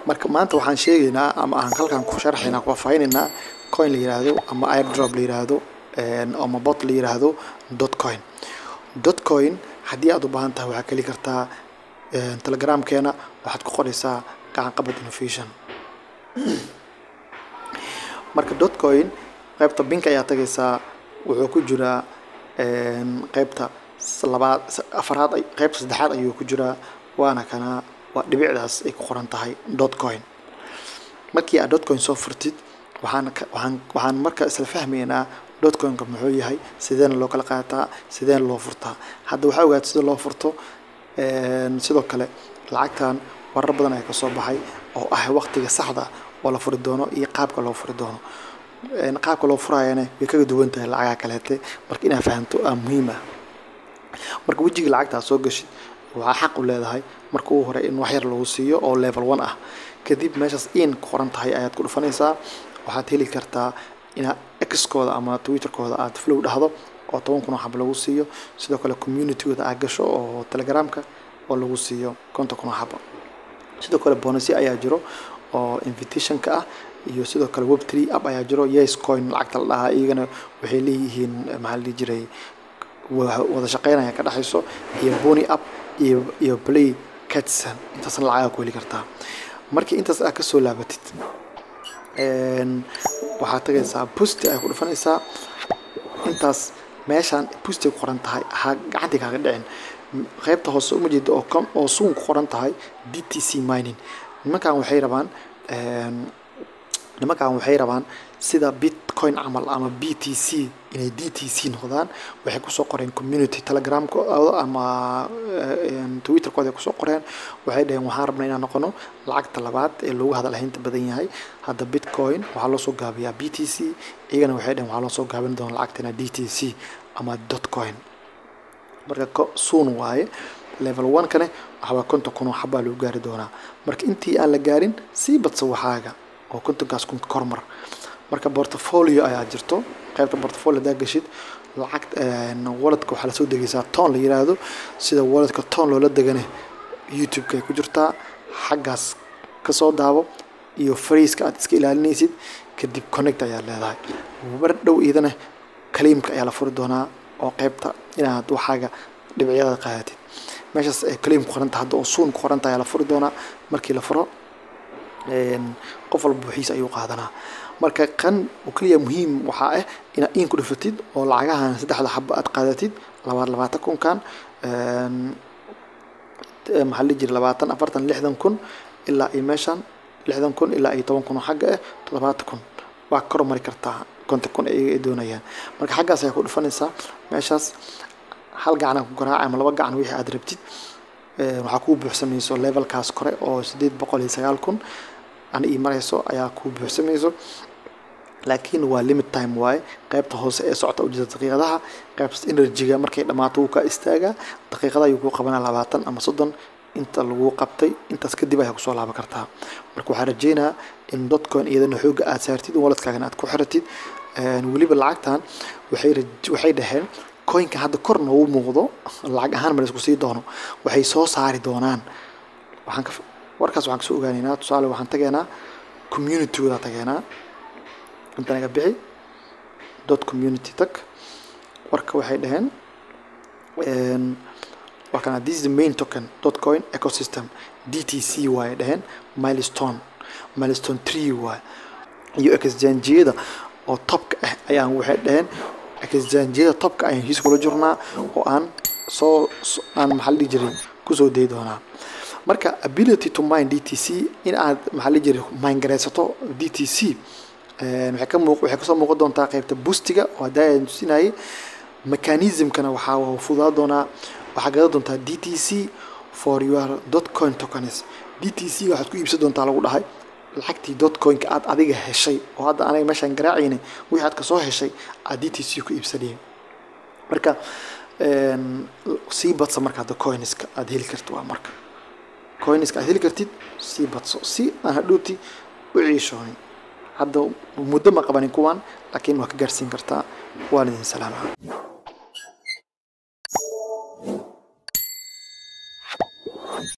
marka maanta waxaan sheegaynaa ama aan halkan ku sharxaynaa ku faahfaahinaynaa coin la yiraahdo ama airdrop la yiraahdo ama bot la yiraahdo dotcoin dotcoin haddii aad u baahan tahay waxaad keli kartaa telegramkeena waxaad ku qoraysaa gacan qabad innovation marka dotcoin qaybta bink ayaa tagaysaa wuxuu ku jiraa qaybta labaad afaraad qaybta saddexaad ayuu ku jiraa waana kana waa dhibicdaas ay ku qoran tahay dotcoin markii aad dotcoin soo furtid waxaan waxaan waxaan marka isla fahmaynaa dotcoinka muxuu yahay sideena loo kala qaataa sideena loo furtaa hadda waxaa ogaata sida loo furto sidoo kale lacagtan warar badan ayaa kasoo baxay oo ah waqtiga saxda oo la furi doono iyo qaabka loo furi doono qaabka loo furaayana way kaga duwan tahay lacagaha kaleete marka inaad fahamto aa muhiim ah marka wejiga lacagtaa soo gashid waxaa xaq u leedahay marka ugu hore in wax yar lagu siiyo oo level one ah kadib meeshaas in ku qoran tahay ayaad ku dhufanaysaa waxaad heli kartaa inaad xkooda ama twitterkooda aad flow dhahdo oo toban kun oo xab lagu siiyo sidoo kale communitygooda aad gasho oo telegramka oo lagu siiyo konton kun oo xaba sidoo kale bonusyo ayaa jiro oo invitationka ah iyo sidoo kale web three app ayaa jiro yes coin lacagta la dhahaa iyagana waxay leeyihiin maxaa la dhihi jiray wada shaqeynaya ka dhexayso iyo bony app iyo iyo play catson intaasna lacagaa ku heli kartaa markii intaas aad kasoo laabatid waxaad tagaysaa busti ay ku dhufanaysaa intaas meeshaan busti ku qoran tahay ha gacantii kaaga dhicin qaybta hoose uma jeeda oo oo suun ku qoran tahay d t c mining nimankan waxay rabaan nimankan waxay rabaan sida bitcoin camal ama b t c inay d t c noqdaan waxay kusoo qoreen community telegramkooda ama twitterkooda ay kusoo qoreen waxay dhaheen waxaan rabnaa inaan noqono lacagta labaad ee loogu hadal ahaynta badan yahay hadda bitcoin waxaa loo soo gaabiyaa b t c iyagana waxay dhaheen waxaa loo soo gaabin doona lacagtana d t c ama dotcoin marka suun waaye level one kane waxbaa konton kun oo xabaa lagu gaari doonaa marka intii aan la gaarin sii badsa waxaaga oo kontonkaas kun kormar marka portfolio ayaa jirto qaybta portfolio hadaa gashid lacag walletka waxaa lasoo degaysaa toon la yiraahdo sida walletka toon loola degane youtube-ka ay ku jirtaa xaggaas kasoo daabo iyo fariiska aad iska ilaalinaysid kadib connect ayaa leedahay mar dhow iidana kaliimka ayaa la furi doonaa oo qaybta inaad waxaaga dhibicyada qaadatid meeshaas ay kaliim ku qoranta hadda oo suun ku qoranta ayaa la furi doonaa markii la furo qof walba buuxiisa ayuu qaadanaa marka kan oo keliya muhiim waxaa ah inaad in ku dhifatid oo lacagahan saddexda xaba aad qaadatid labaad labaatan kunkan maxaa la jira labaatan afartan lixdan kun ilaa iyo meeshan lixdan kun ilaa iyo toban kun oo xagga ah toddobaatan kun waa kor mari kartaa konton kun ay doonayaan marka xaggaas ayaa ku dhifanaysaa meeshaas hal gacan ku garaaca ama laba gacan wixii aad rabtid waxaa kuu buuxsamayso levelkaas kore oo sideed boqol iyo sagaal kun ana ii marayso ayaa kuu buuxsamayso laakiin waa limit time waaye qaybta hoose ee socota ujeeda daqiiqadaha qaybta energyga markay dhammaato wuu kaa istaagaa daqiiqada ayuu kuu qabanaa labaatan ama soddon inta lagu qabtay intaas kadib ayaa kusoo laaban kartaa marka waxaa rajeynayaa in dotcoin iyadana xooga aad saartid walletkaagana aad ku xiratid weliba lacagtan waxay waxay dhaheen coinka hadda kor noogu muuqdo lacag ahaan ma laisku sii doono waxay soo saari doonaan waxaan ka warkaas waxaan kasoo ogaanaynaa tusaale waxaan tageynaa communitygooda tageynaa inta naga bixi dot community tag warka waxay dhaheen waa kana this is the main token dotcoin ecosystem d t c waaye dhaheen milestone milestone tree waaye iyo exchange-yada oo topka ah ayaan waxay dhaheen exchange-yada topka ayaan heshiis kula jirnaa oo aan soo aan maxaa la dhihi jiray kusoo dayi doonaa marka ability to mine d t c in aad maxaa la jiray mine garaysato d t c waxay ka muuq waxay kasoo muuqan doontaa qaybta boostiga oo hadda aan tusinayay mechanismkana waxaa fududaa doonaa waxaa gadan doontaa d t c for your dotcoin tokens d t c waxaad ku iibsan doontaa lagu dhahay lacagtii dotcoinka aad adiga heshay oo hadda aniga meeshaan garaacayna wixii aad kasoo heshay aad d t c ku iibsanayay marka sii badsa marka hadda coinska aad heli kartid waa marka coinska aad heli kartid sii badso si aan hadhowti u ciishoonin hadda muddo ma qabanin kuwan laakiin waa ka gaarsiin kartaa waan idin salaamaha